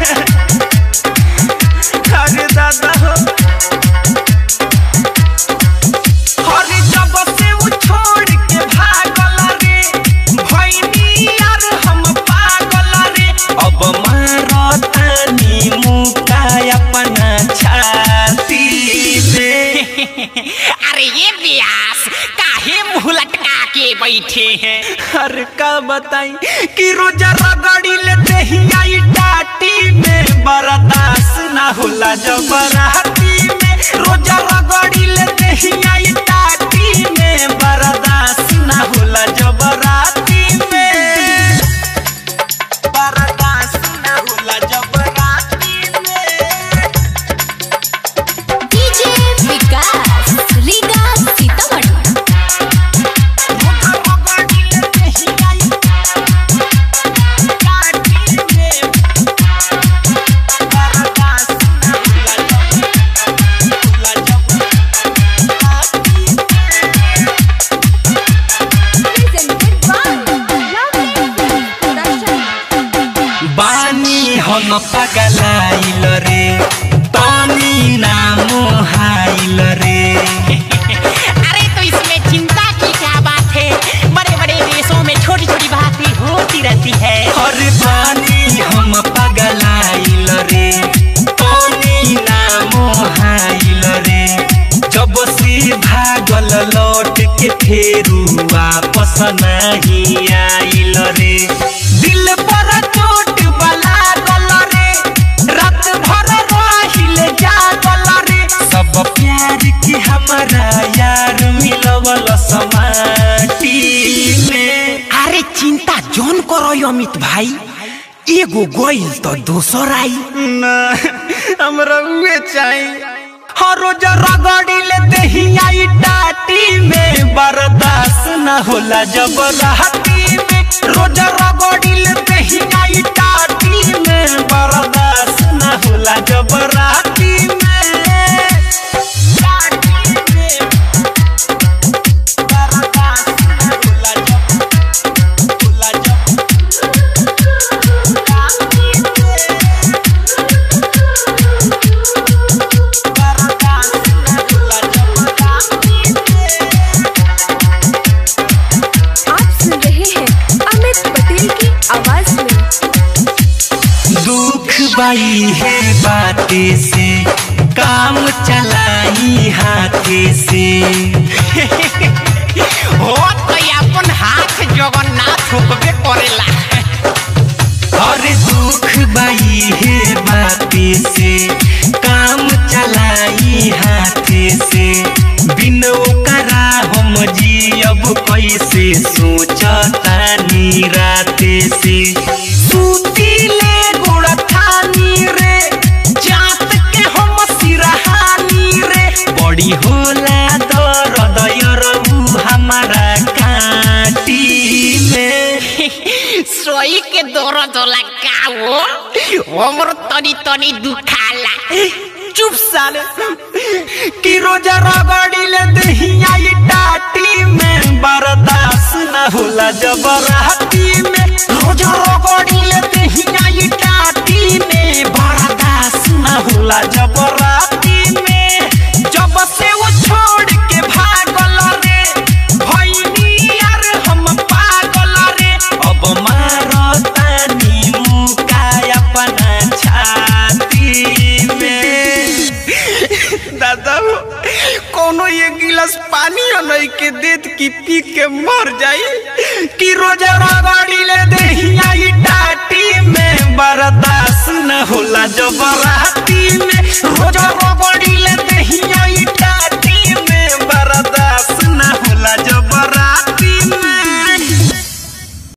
अरे दादा हो अरे जब से वो छोड़ के भागल रे भैनी यार हम पागल रे अब मारतानी मुका अपना छाती में अरे ये व्यास काहे मुंह लटका के बैठे हैं अरे का बताई कि रोजा रगड़ी लेते ही आई टाटी में बर्दाश्त ना होला जबराती में रोजा रगड़ी लेते ही आई टाटी में बर्दाश्त ना होला जबराती में बर्दाश्त ना होला जबराती में डीजे विकास रीगा सीतामढ़ी रोजा रगड़ी लेते ही आई टाटी में बर्दाश्त ना होला जबराती में प्रेजेंटेड बाय लवली प्रोडक्शन बानी हम पगलाइल रे पानी नाम हाइल रे अरे तो इसमें चिंता की क्या बात है बड़े बड़े देशों में छोटी छोटी बातें होती रहती है हर बानी हम पगलाइल रे पानी नाम हाइल रे जब से भागल लौट के फेरू वापस नहीं आइल रे दिल पर चोट बला गल रे रात भर रहिल जागल रे सब प्यार के हमारा यार मिलवल समाटी में अरे चिंता जोन करो यो अमित भाई एगो गोइल तो दोसर आई ना हमरा उहे चाहिए हर रोज रगड़ी लेते ही आई टाटी में बर्दाश्त न होला जब राती में रोज रगड़ी लेते ही आई टाटी में बर्दाश्त न होला जब राती में टाटी में बर्दाश्त न होला जब होला जब राती में आप सुन रहे हैं अमित पटेल की आवाज में दुख बाई है बाते से काम चलाई हाथे से हो तो अपन हाथ जगन्नाथ होकबे करेला और दुख बाई है बाते से काम चलाई हाथे से बिन ओकरा हम जियब कैसे सोचता राते से सुतीले गोड़ थानी रे जात के हम सिरहानी रे बड़ी होला दर्द यरऊ हमारा काटी में सोई के दर्द होला का वो हमर तनी तनी दुखाला चुप साले कि रोजा रगड़ी ले दहिया ये टाटी में बर्दाश्त न होला जबराती में रोजा रगड़ी ले दहिया ये टाटी में बर्दाश्त न होला जबराती में जब से वो छोड़ के भागल रे भैनी यार हम पागल रे अब मारतानी मुका अपना छाती में दादा हो कोनो ये गिलास पानी नहीं के देत की पी के मर जाई कि रोजा रगड़ी ले दहिया ई टाटी में बर्दाश्त न होला जबराती में रोजा